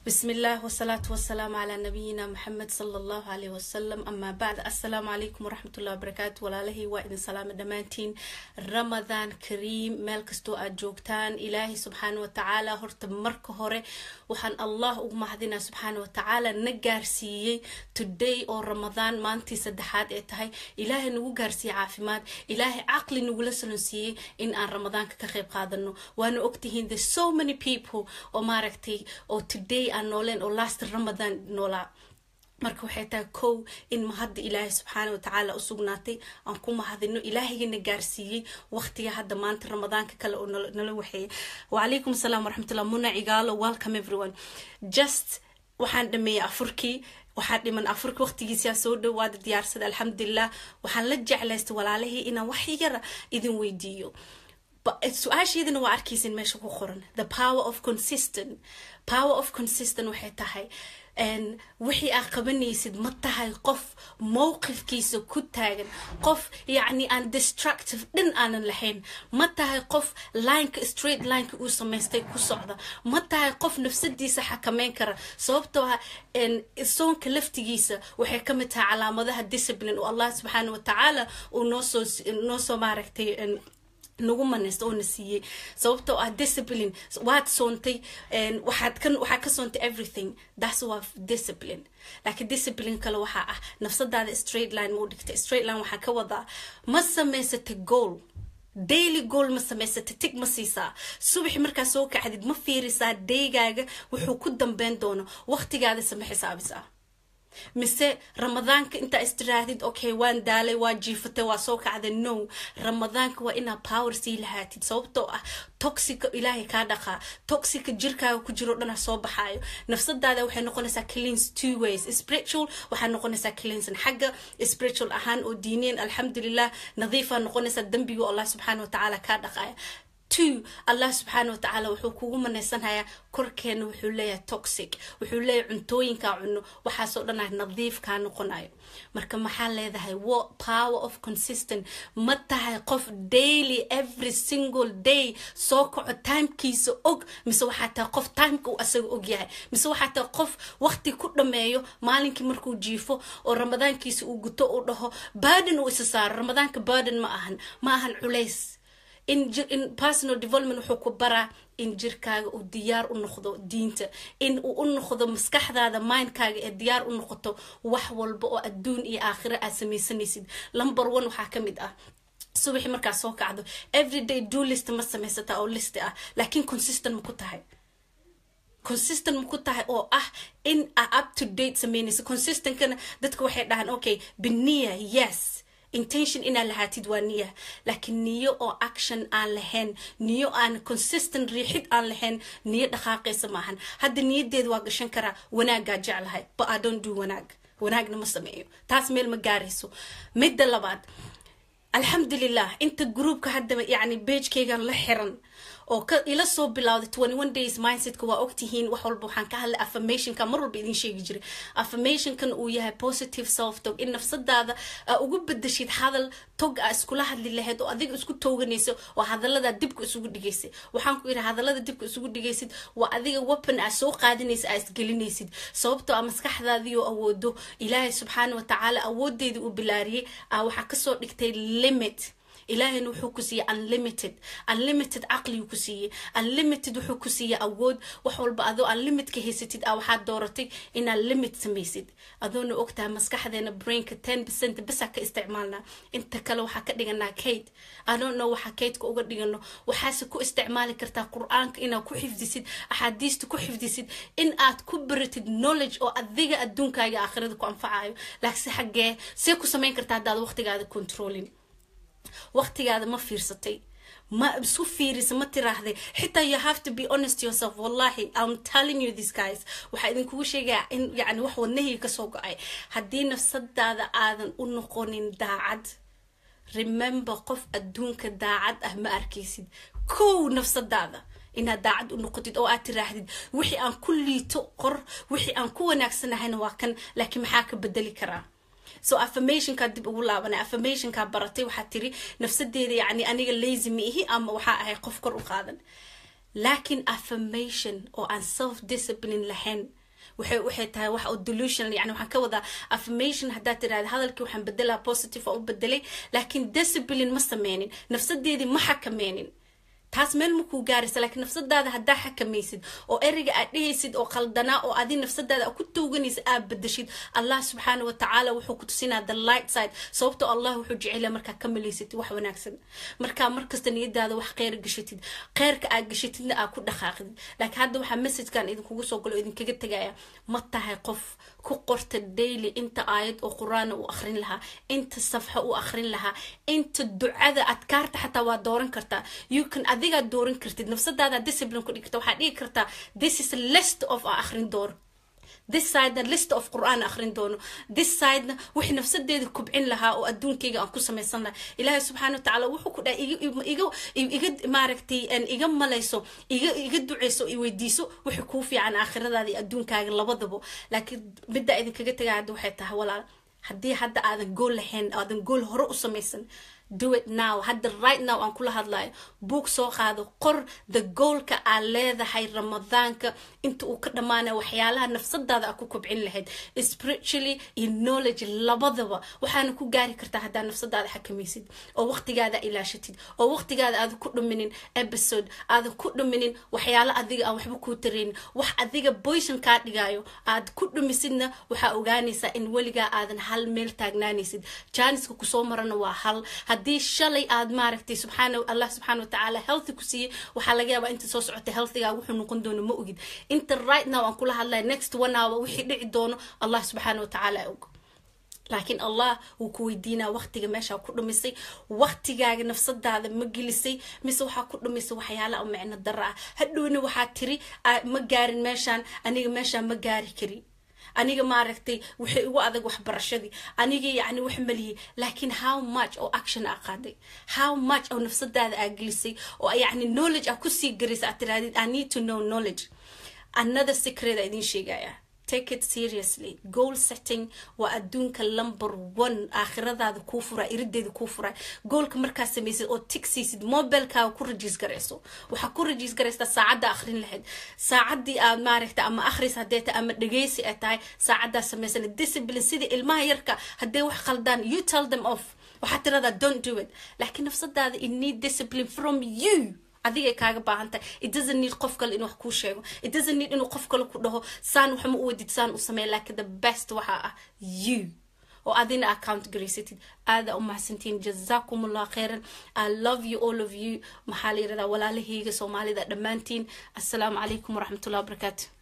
بسم الله والصلاة والسلام على نبينا محمد صلى الله عليه وسلم أما بعد السلام عليكم ورحمة الله وبركاته ولاله وإذن سلام دمانتين رمضان كريم مال كستو أجوكتان إلهي سبحانه وتعالى هرت مرك هوري وحن الله ومهدنا سبحانه وتعالى نجارسيي today أو رمضان ما أنتي سدحات إتهاي إلهي نو جارسي عافيمات إلهي عقلي نو لسنسي إن أن رمضان كخيب قادنو وأنا أكتهين there's so many people أو ماركتي أو today aan nooleen oo last ramadan noolaa marka waxay tahay kow in mahadda ilaahay subxaana watacaala u sugnaatay aan ku mahadino ilaahayana gaarsiiyey waqtiga hadda maanta ramadaanka kale oo nala waxeeyay wacalaykum asalaam waraxmatullah muna cigaalo welcome everyone just waxaan dhameeyey afurkii waxaa dhiman afurka waqtigiisaa soo dhawaada diyaarsada alxamdulilah waxaan la jeclaystay walaalihii inaan wax yara idin weydiiyo su-aasheedina waa arkaysin meesha ku qoran the power of consistent power of consistent waxay tahay wixii aad qabanaysid ma tahay qof mowqifkiisa ku taagan qof yacni aan destructive dhan aanan lahayn ma tahay qof lineka straight lineka uu samaystay ku socda ma tahay qof nafsadiisa xakameyn kara sababtoo ah soonka laftigiisa waxay ka mid tahay calaamadaha discipline oo allah subxaana watacaala uu noosoo noosoo maaragtay nagu manaysta oo na siiyey sababtoo ah discipline waad soontay waxaad ka waxaad ka soontay everything that's waa discipline laakiin discipline kale waxaa ah nafsadaada straight line ma u dhigtay straight line waxaa ka wadaa ma samaysata goal daily goal ma samaysata tig ma siisaa subaxi markaa soo kacdid ma fiirisaa daygaaga wuxuu ku dambeyn doono waqtigaada sama xisaabisaa mise ramadaanka intaa istiraadid okay waan daalay waa jiifatay waa soo kacday no ramadaanka waa inaa power sii lahaatid sababtoo ah toxica ilaahay kaa dhaqaa toxica jirkaaga ku jiro dhana soo baxaayo nafsadaada waxay noqonaysaa cleans two ways spiritual waxaa noqonaysaa cleansan xagga spiritual ahaan oo diineen alxamdulilah nadiifaa noqonaysaa dembiga allah subxaana watacaala kaa dhaqaaya two allah subxaana watacaala wuxuu kugu manaysanhayaa korkeena wuxuu leeyahay toxic wuxuu leeyahay cuntooyinkaa cuno waxaasoo dhan ah nadiif kaa noqonayo marka maxaa leedahay what power of consistent ma tahay qof daily every single day soo kaco timekiisa og mise waxaa tahay qof timeka uu asaga og yahay mise waxaa tahay qof waqti ku dhameeyo maalinkii markuu jiifo oo ramadaankiisa uu guto uu dhaho burden uu isa saaro ramadaanka burden ma ahan ma ahan culays in in personal development wuxuu ku baraa in jirkaaga uu diyaar u noqdo diinta in uu u noqdo maskaxdaada mindkaaga ee diyaar u noqoto wax walba oo adduun iyo aakhiro aad samaysanaysid number one waxaa ka mid ah subaxi markaa soo kacdo everyday do list ma samaysataa oo list ah laakiin consistent ma ku tahay consistent ma ku tahay oo ah in a up to date samaynaysa consistentkana dadka waxay dhahaan okay beniya yes intention inaad lahaatid waa niya laakiin niyo oo action aan lahayn niyo aan consistent riixid aan lahayn niyo dhaqaaqaysa maahan hadda niyadeeda waa gashan karaa wanaagaa jeclahay but i don't do wanaag wanaagna ma sameeyo taas meel ma gaarayso midda labaad alxamdulilah inta groupka hadda yacni bagekeygan la xiran oo ka ila soo bilowday twenty one days mindsetka waa ogtihiin wax walba waxaan ka hadlay affirmationka mar walba idin sheegi jiray affirmationkan uu yahay positive self tog in nafsadaada aa ugu bedeshid hadal tog aa iskula hadli lahayd oo adiga isku tooganaysa oo hadaladaa dibka isugu dhigaysay waxaan ku yidhi hadalada dibka isugu dhigaysid waa adiga weapon aa soo qaadinaysa aa isgelinaysid sababtoo a maskaxdaadii oo awoodo ilaahay subxaana watacaala awoodeedii uu bilaariyey aa waxaa kasoo dhigtay limit ilaahayna wuxuu ku siiyey unlimited unlimited caqliguu ku siiyey unlimited wuxuu ku siiyey awood wax walba adoo unlimitka haysatid ah waxaad dooratay inaad limit samaysid adoona ogtahay maskaxdeena brainka ten percent basaa ka isticmaalnaa inta kale waxaa ka dhiganaa kate adoona waxaa kateka uga dhigano waxaase ku isticmaali kartaa qur-aanka inaad ku xifdisid axaadiista ku xifdisid in aad ku baratid knowledge oo adiga adduunkaaga aakhirada ku anfacayo laakiinse xaggee see ku samayn kartaa haddaad waqtigaada controlling waqtigaada ma fiirsatay ma isu fiirisa ma tiraahday xitaa you have to be honest yourself wallahi i'm telling you this guys waxaa idinkugu sheegaya in yani wax wadnahii kasoo go-ay haddii nafsadaada aadan u noqonin daacad remember qof adduunka daacad ah ma arkaysid kow nafsadaada inaad daacad u noqotid oo aad tiraahdid wixii aan ku liito qor wixii aan ku wanaagsanahayna waa kan laakiin maxaa ka bedeli karaa so affirmationkaa dib ugu laabanay affirmationkaa baratay waxaa tiri nafsadeeda yani aniga lazy ma ihi ama waxaa ahay qof kor u qaadan laakiin affirmation oo aan self discipline lahayn waxay waxay tahay wax oo delusional yani waxaan ka wadaa affirmation haddaad tidhahda hadalkii waxaan bedelaa positive oo u bedelay laakiin discipline ma sameynin nafsadeedii ma xakameynin taas meel makuu gaaraysa laakiin nafsadaada haddaa xakamaysid oo ereyga aad dhehaysid oo qaldanaa oo adi nafsadaada ku tooganaysa aad bedeshid allah subxaana watacaala wuxuu ku tusinaa the light side sababtoo allah wuxuu jecela markaa ka malaysatid wax wanaagsan markaa markasta niyadaada wax kheyr gashatid kheyrka aad gashatidna aad ku dhaqaaqdid laakiin hadda waxaa messagekan idinkugu soo galo idinkaga tegaya ma tahay qof ku qorta daily inta aayad oo qur-aana u akrin lahaa inta safxo u akrin lahaa inta ducada adkaarta xataa waa dooran kartaa you can adigaad dooran kartid nafsadaada discipline ku dhigta waxaad dhigi kartaa this is a list of a akrin doono this sidena list of qur-aan akrin doono this sidena wixii nafsadeeda kubcin lahaa oo adduunkayga aan ku samaysan lahaa ilaahay subxaana watacaala wuxuu ku dhahay iga iga maaragtay iga malayso iga iga duceyso i weydiiso wixii kuu fiican aakhiradaada iyo adduunkaaga labadaba laakiin middaa idinkaga tagaa hadda waxay tahay walaal haddii hadda aadan gool lahayn aadan gool hore u samaysan do it now hadda right now aan kula hadlayo buug soo qaado qor the goalka aad leedahay ramadaanka inta uu ka dhammaanaya waxyaalaha nafsadaada aad ku kobcin lahayd spiritually iyo knowledge labadaba waxaana ku gaari kartaa haddaa nafsadaada xakamaysid oo waqtigaada ilaashatid oo waqtigaada aadan ku dhuminin episode aadan ku dhuminin waxyaalo adiga aan waxba kuu tareynin wax adiga boyson kaa dhigayo aad ku dhumisidna waxaa ogaanaysaa in weligaa aadan hal meel taagnaanaysid jaaniska kusoo marana waa hal haddii shalay aad maaragtay subxaana allah subxaana watacaala healthy ku siiyey waxaa laga yaabaa inta soo socota healthigaa wuxuu noqon doono ma ogid inta right now aan kula hadlaya next one hour wixii dhici doono allah subxaana watacaala og laakiin allah wuu ku weydiinaa waqtiga meeshaa ku dhumisay waqtigaaga nafsadaada ma gelisay mise waxaa ku dhumisay waxyaala oo micno dara ah hadhowna waxaa tiri ma gaarin meeshaan aniga meeshaan ma gaari kari aniga maaragtay waxay igu adag waxbarashadii aniga yacni wax maliyay laakiin how much oo action aa qaaday how much oo nafsadaada aa gelisay oo yacni knowledge aa kusii garaysa aad tirahdid i need to know knowledge another secret aa idiin sheegaya take it seriously goal setting waa adduunka number one aakhiradaada kuu furaa irideeda kuu furaa goolka markaa samaysid oo tigsiisid mobilkaaga ku rajiis garayso waxaa ku rajiis garaysaa saacadda akhrin lahayd saacaddii aad maaragta ama akhris haddee tahay ama dhegeysi ay tahay saacaddaa samaysana discipline sidii ilmaha yarka haddee wax khaldaan you tell them off waxaad tiradaa don't do it laakiin nafsadaada it need discipline from you adigay kaaga baahan tahay it doesn't need qof kale inuu wax kuu sheego it doesn't need inuu qof kale ku dhaho saan waxma u wadid saan u sameeya laakiin the best waxaa ah you oo adina account garaysatid aada u mahadsantiin jazakum allah khayran i love you all of you maxaa la yirahdaa walaalahayga soomaalida dhammaantiin assalaamu calaykum waraxmatullahi wabarakaatu